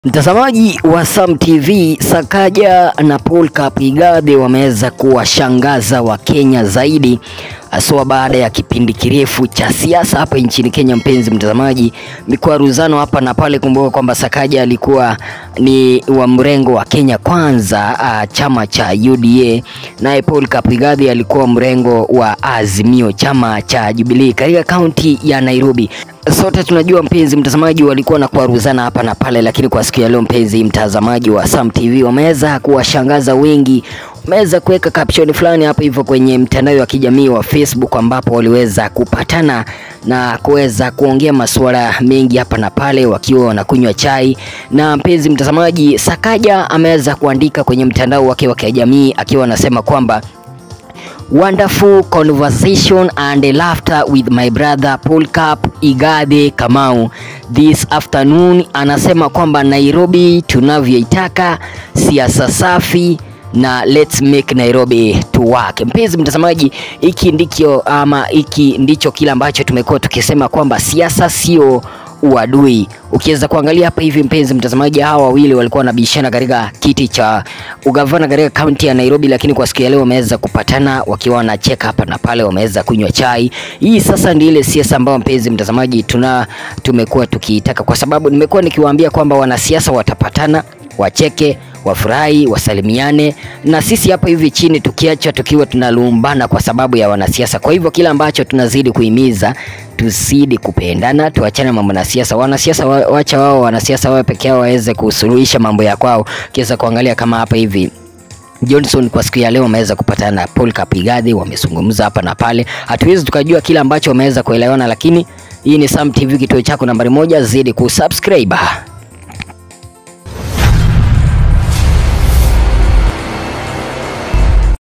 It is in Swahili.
Mtazamaji wa Sam TV, Sakaja na Paul Kapigade wameweza kuwashangaza Wakenya zaidi haswa baada ya kipindi kirefu cha siasa hapa nchini Kenya. Mpenzi mtazamaji, mikwaruzano hapa na pale. Kumbuka kwamba Sakaja alikuwa ni wa mrengo wa Kenya Kwanza, uh, chama cha UDA, naye Paul Kapigade alikuwa mrengo wa Azimio, chama cha Jubilee katika kaunti ya Nairobi. Sote tunajua mpenzi mtazamaji, walikuwa na kuaruzana hapa na pale, lakini kwa siku ya leo mpenzi mtazamaji wa Sam TV wameweza kuwashangaza wengi, wameweza kuweka caption fulani hapo hivyo kwenye mtandao wa kijamii wa Facebook, ambapo waliweza kupatana na kuweza kuongea masuala mengi hapa na pale wakiwa wanakunywa chai. Na mpenzi mtazamaji, Sakaja ameweza kuandika kwenye mtandao wake wa kijamii akiwa anasema kwamba Wonderful conversation and laughter with my brother Paul Cap Igade Kamau this afternoon. Anasema kwamba Nairobi tunavyoitaka, siasa safi na let's make Nairobi to work. Mpenzi mtazamaji, hiki ndicho ama hiki ndicho kile ambacho tumekuwa tukisema kwamba siasa sio uadui. Ukiweza kuangalia hapa hivi, mpenzi mtazamaji, hawa wawili walikuwa wanabishana katika kiti cha ugavana katika kaunti ya Nairobi, lakini kwa siku ya leo wameweza kupatana wakiwa wanacheka hapa na pale, wameweza kunywa chai. Hii sasa ndio ile siasa ambayo mpenzi mtazamaji tuna tumekuwa tukiitaka, kwa sababu nimekuwa nikiwaambia kwamba wanasiasa watapatana, wacheke wafurahi wasalimiane, na sisi hapa hivi chini tukiacha tukiwa tunalumbana kwa sababu ya wanasiasa. Kwa hivyo kila ambacho tunazidi kuhimiza tuzidi kupendana, tuachane mambo na siasa. Wanasiasa wa- wacha wao wanasiasa wao peke yao waweze kusuluhisha mambo ya kwao. Kiweza kuangalia kama hapa hivi Johnson kwa siku ya leo wameweza kupatana na Paul Kapigade, wamezungumza hapa na pale. Hatuwezi tukajua kila ambacho wameweza kuelewana, lakini hii ni Sam TV, kituo chako nambari moja. Zidi kusubscribe.